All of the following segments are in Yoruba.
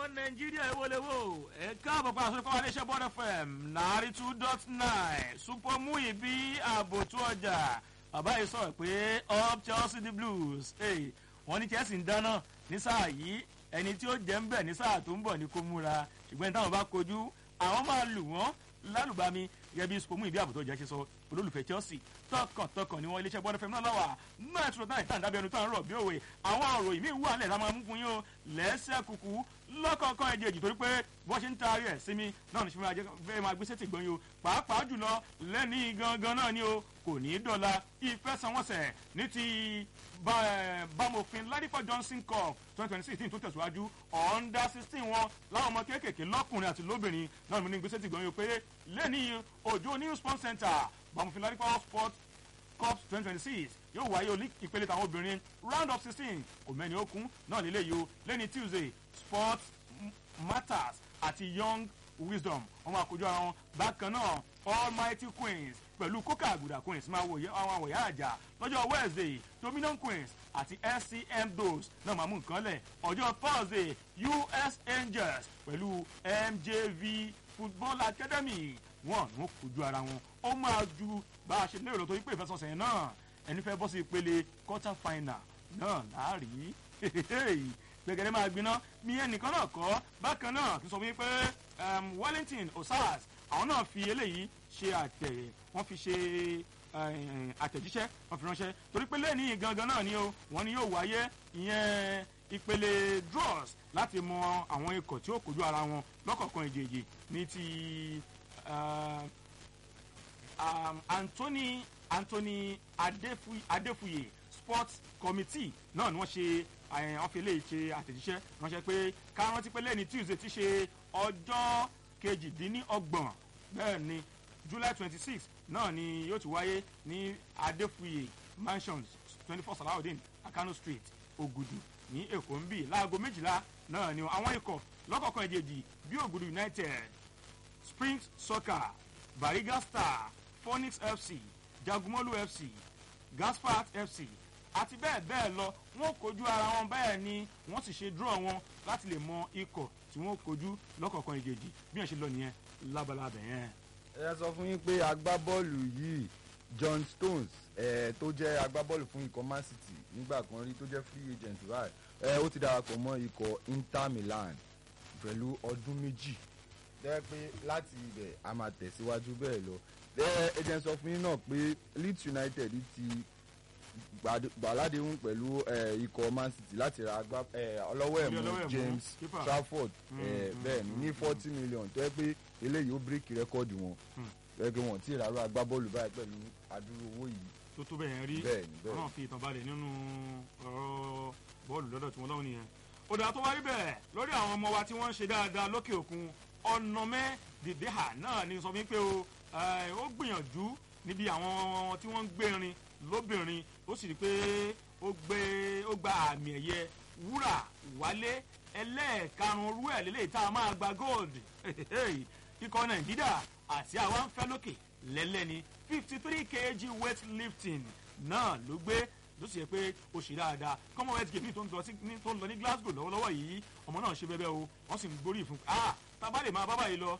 nàìjíríà ìwọlẹ́wò ẹ káàbọ̀ pa àṣọ ìkọ́wá iléeṣẹ́ bọ́ọ̀dù fm náírà two dot nine super muyi bí ààbò tó ọjà bàbá yìí sọ̀rọ̀ pé up chelsea the blues hey, wọ́n ní chelsea ń dáná ní sáà yìí ẹni tí ó jẹ́ ń bẹ̀ ní sáà tó ń bọ̀ ní kó múra ṣùgbọ́n táwọn bá kojú àwọn máa lù wọ́n lálùbami gẹ́gẹ́ bí super muyi bí ààbò tó ọjà ṣe sọ olólùfẹ́ chelsea tọkàntọkàn ni wọn iléeṣẹ́ bọ́ọ̀dù fm náà lọ́wọ́ metro náà ìtàn dábẹ́ ẹnu tó ń rọ̀ bí òwe àwọn òròyìn míì wà lẹ́ẹ̀ láwọn amúkun yín o lẹ́sẹ̀ kúkú lọ́kọ̀ọ̀kan ẹ̀jẹ̀ èjì torí pé bọ́n ṣe ń taari ẹ̀ sí mi náà ní ṣùgbọ́n fẹ́ máa gbé sétí gbọ́n yìí o pàápàá jùlọ lẹ́ni gangan náà ni o kò ní í dọ̀la ìfẹsẹ̀wọnsẹ̀ ní ti bámòfin ládìpọ̀ johnson cup twenty twenty sixteen tó tẹ̀síwájú under sixteen wọn láwọn ọmọ kéékèèké lọ́kùnrin àti lóbìnrin náà ní gbé sétí gbọ́n yìí o pé lẹ́ni òjò new sports center bámòfin ládìpọ̀ sport cup twenty twenty six yóò wáyé olí ìpele tàwọn obìnrin round of sixteen òmẹ́ni okun náà nílé yìí o lẹ́ni tuesday sports matters àti young wisdom wọn máa kojú ara wọn bákan náà almighty queens pẹ̀lú kókà àgùdà queens máa wò àwọn àwòyá àjà lọ́jọ́ wednesday dominion queens àti scm dos náà máa mú nǹkan lẹ̀ ọjọ́ thursday us angels pẹ̀lú mjv football academy wọn ní wọn kojú ara wọn ó máa ju bá a ṣe lérò tó yí pé ìfẹsọ̀sẹ̀ náà ẹni fẹ́ bọ́ sí ìpele quarter final náà láàrí gbẹgẹdẹ máa gbiná mi ẹnìkan náà kọ́ bákan náà kí n sọ fún yín pé wellington osas àwọn náà fi eléyìí ṣe àtẹ wọ́n fi ṣe àtẹ̀jíṣẹ́ wọ́n fi ránṣẹ́ torí pé lẹ́ẹ̀ni gangan náà ni o wọ́n ní yóò wáyé ìyẹn ìpele draws láti mọ àwọn ikọ̀ tí ó kojú ara wọn lọ́kọ̀ọ̀kan ìjèjì ní ti anthony anthony adefuye sports committee náà ni wọ́n ṣe wọ́n fi eléyìí ṣe àtẹ̀jíṣẹ́ ránṣẹ́ pé ká rántí pé lẹ́ni tuesday ti ṣe ọjọ́ kejìdínlọ́gbọ̀n bẹ́ẹ̀ ni july twenty six náà ni yóò ti wáyé ní adefuye mansions twenty four salawudeen akano street ogudu ní èkó ń bì láago méjìlá náà ni àwọn ikọ̀ lọ́kọ̀ọ̀kan ìjèjì bí ogudu united springs soccer bariga star phoenix fc jagumolu fc gaspart fc àti bẹ́ẹ̀ bẹ́ẹ̀ lọ wọ́n kojú ara wọn bẹ́ẹ̀ ni wọ́n sì ṣe draw wọn láti lè mọ ikọ̀ tí wọ́n kojú lọ́kọ̀ọ̀kan ìjèjì bí wọ́n ṣe lọ nìyẹn lábalábẹ̀ yẹn. ẹ sọ fún yín pé agbábọ́ọ̀lù yìí john stones ẹ tó jẹ́ agbábọ́ọ̀lù fún ikọ̀ man city nígbà kan rí tó jẹ́ free agent right ẹ ó ti darapọ̀ mọ́ ikọ̀ inter milan pẹ̀lú ọdún méjì jẹ́ pé láti ibẹ̀ a máa tẹ̀síwájú bẹ́ẹ̀ lọ ẹ jẹ́ sọ fún yín náà pé leeds united ti gbàládéhùn pẹ̀lú ikọ̀ man city láti ra ọlọ́wọ́ ẹ̀mú james trafford bẹ́ẹ̀ ni ní forty million tó yẹ pé eléyìí ó bíríkì rẹ́kọ́ọ̀dù wọn bẹ́ẹ̀ pé wọ́n ti rárá agbábọ́ọ̀lù báyìí pẹ̀lú adúrú owó yìí. tó tó bẹ́ẹ̀ rí wọ́n náà fi ìtàn balẹ̀ nínú ọ̀rọ̀ bọ́ọ̀lù lọ́dọ̀ tí wọ́n lọ́wọ́ nìyẹn. òdà tó wá rí bẹ́ẹ̀ lórí àwọn ọmọ wa tí wọ́n ń ṣe dáadáa lókè òkun ọ̀nàmẹ́ dìdéhà náà ni sọ fún pé ó gbìyànjú níbi àwọn tí wọ́n ń gbérin lóbìnrin ó sì rí i pé ó gbé ó gba àmì ẹ̀yẹ wúrà wálé ẹlẹ́ẹ̀karùn-ún rú ẹ̀ lélẹ́yìí tá a máa gba gold ikọ̀ nàìjíríà àti àwa ń fẹ́ lókè lẹ́lẹ́ni fifty three kg weight lifting náà ló gbé ló sì yẹ pé ó ṣe dáadáa commonwealth games tó ń lọ ní glasgow lọ́wọ́lọ́wọ́ yìí ọmọ náà ṣe bẹ́ẹ̀ o wọ́n sì ń gbórí ìfún ah tábà lè máa bá báyìí lọ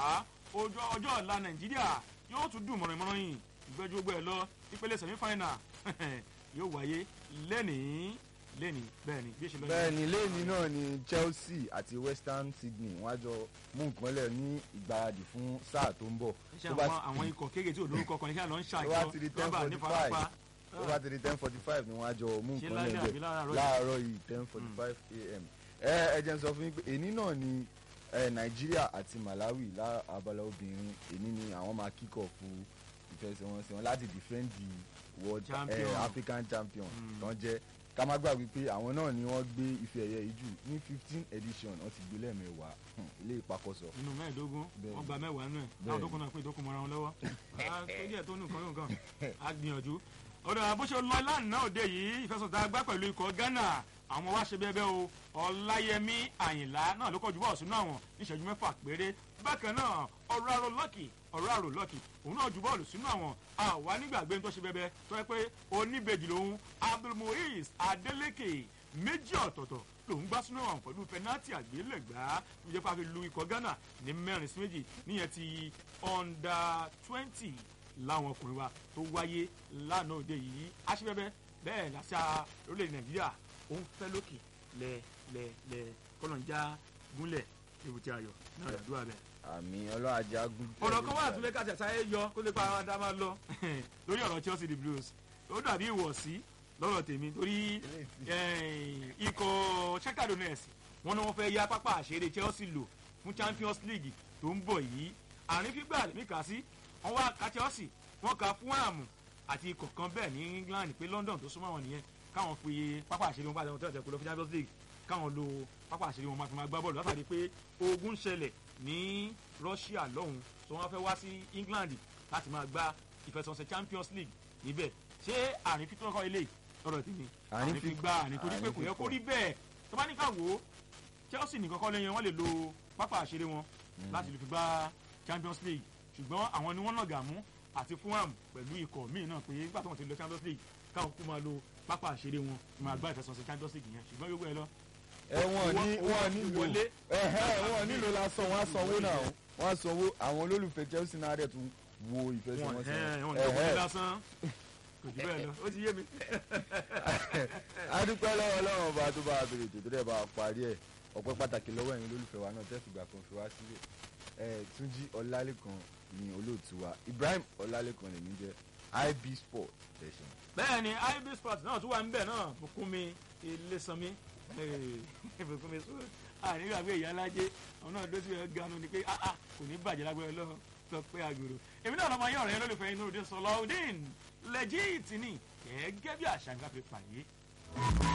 ọjọ́ ọ̀la nàìjíríà yóò tún dùn mọ̀ràn-mọ̀ràn yìí ìgbẹ́jú gbogbo ẹ̀ lọ ìpele semi final yóò wáyé lẹ́nìí lẹ́nìí bẹ́ẹ̀ ni bí èsì lọ́yìn. bẹ́ẹ̀ ni lẹ́ni náà ni chelsea àti western sydney wọ́n á jọ mú nǹkan lẹ̀ ní ìgbáradì fún sáà tó ń bọ̀. ṣé àwọn àwọn ikọ̀ kéèké tí olórúkọ kan ní kí á lọ ń ṣàjọ rọ́bà ní farapa tó bá ti di ten forty five ni wọ́n á jọ mú nǹkan lẹ̀ bẹ́ẹ̀ láàárọ̀ yìí ten forty five am. ẹ ẹ jẹ́ n sọ fún yín pé èní náà ni nàìjíríà àti malawi lábala obìnrin èní ni àwọn máa kíkọ̀ fún ìfẹsẹ̀wọnsẹ̀ wọn láti defend the world champion. uh, african champion tán jẹ́ ká má gbàgbé pé àwọn náà ni wọ́n gbé ife ẹ̀yẹ yìí jù ní fifteen edition wọ́n ti gbé lẹ́ẹ̀mẹ́wàá ilé ìpakọ́sọ. nínú mẹ́ẹ̀ẹ́dógún wọ́n gba mẹ́wàá nù ẹ̀ láwọn tó kún náà pé ìdókun mọ́ra wọn lọ́wọ́ tó díẹ̀ tó nù kan yóò kàn á gbìyànjú. ọ̀dọ̀ bó ṣe lọ lánàá òde yìí ìfẹsọ̀tà agbá pẹ̀lú ikọ̀ ghana àwọn wá ṣe bẹ́ẹ̀ bẹ́ẹ̀ o ọláyẹmí àyìnlá náà ló kọjú bọ́ọ̀ sínú àwọn níṣẹ́jú mẹ́fà péré bákan náà ọ̀rọ̀ àrò lọ́kì ọ̀rọ̀ àrò lọ́kì òun náà ju bọ́ọ̀lù sínú àwọn àwa nígbàgbé tó ṣe bẹ́ẹ̀ tó yẹ pé oníbejì lòun abdulmuiz adeleke méjì ọ̀tọ̀ọ̀tọ̀ lòún gbá sínú ọ̀hún pẹ̀lú pẹnátì àgbélẹ̀gbá tó jẹ́ pé a fi lu ikọ̀ ghana ní mẹ́rin sí méjì níyẹn ti under twenty láwọn ọkùnrin wa tó wáyé lánàá òde yìí aṣíbẹ́bẹ́ bẹ́ẹ̀ làṣà orílẹ̀-èdè nàìjíríà ó ń fẹ́ lókè lẹ́ẹ̀lẹ́ẹ̀lẹ́ kọ́lọ́njá gúnlẹ̀ ebùtí ayọ̀ náà làdúrà bẹ́ẹ̀ àmì ọlọ́àjágún. ọ̀rọ̀ kan wà tún lẹ́ka tẹ̀sáyé yọ kó lè pa ara dá máa lọ lórí ọ̀rọ̀ chelsea the blues ó dàbí ìwọ̀sí lọ́rọ̀ tèmi torí ikọ̀ shakhtar donetsk wọn ni wọ́n fẹ́ yá pápá àṣeré chelsea lò fún champions league tó ń bọ̀ yìí àárín fígbà lèmi kà sí wọ́n wá ka chelsea wọ́n ka fulham àti ikọ̀ kan bẹ́ẹ̀ ní england pé london tó súnmọ́ wọn nìyẹn káwọn fi pápá àṣeré wọn bá tẹ̀wọ́n tẹ̀wọ́n tẹ̀wọ́n lọ fún champions league káwọn lo pápá àṣeré wọn máa fi máa gbá bọ́ọ̀lù látàrí pé ogun ṣẹlẹ̀ ní russia lọ́hùn tó wọ́n fẹ́ wá sí england láti máa gba ìfẹsọ̀nsẹ̀ champions league níbẹ̀ ṣé àárín fi tó kọ́ ilé ọ̀rọ̀ tèmi àárín fi gba àárín torí pé kò yẹ kó rí bẹ́ẹ̀ tó bá ní ká wò ó chelsea nìkan kọ́ lẹ́yìn wọ́n lè lo pápá àṣeré wọn láti lè fi gba champions league ṣùgbọ́n àwọn ni wọ́n nàgà mú àti fulham pẹ̀lú ikọ̀ míì náà pé nígbà tó wọ́n ti lọ champions league káwọn kú máa lo pápá àṣeré wọn máa gba ìfẹsọ̀nsẹ̀ champions league yẹn ṣùgbọ́n yóò gbé ẹ lọ ẹ wọn ní wọn nílò ẹhẹ wọn nílò lásán wọn á sanwó náà wọn á sanwó àwọn olólùfẹ́ chelsea náà dẹ̀ tún wo ìfẹsẹ̀wọnsẹ̀ wọn ẹhẹ lásán kò jù bẹ́ẹ̀ lọ ó ti yé mi. adúpẹ́ lọ́wọ́ ọlọ́run ọba tó bá a bèrè ètò tó dẹ̀ bá a parí ẹ̀ ọpẹ́ pàtàkì lọ́wọ́ ẹ̀yin olólùfẹ́ wa náà tẹ́sùgbà kan fi wá sílẹ̀ ẹ̀ túnjí ọlálẹ́kan ni olóòtú wa ibrahim ọlálẹ́kan lèmi jẹ́ ib sport tẹ̀sán. bẹ́ẹ̀ ni ib sport náà tún wà ń bẹ̀ náà bùkúnmi ilésanmi bùkúnmi sùúrù ànígbàgbé ìyá alájẹ àwọn náà dóṣù ẹ̀ ganu ni pé kò ní bàjẹ́ lágbára lọ́wọ́ sọ pé àgòrò èmi náà lọ́mọ yín ọ̀rẹ́ lólùfẹ́ inú òde sọlọ́ọ̀dín lẹ́jìtì ni gẹ́gẹ́ bí àṣà ń gbà pé pààyè.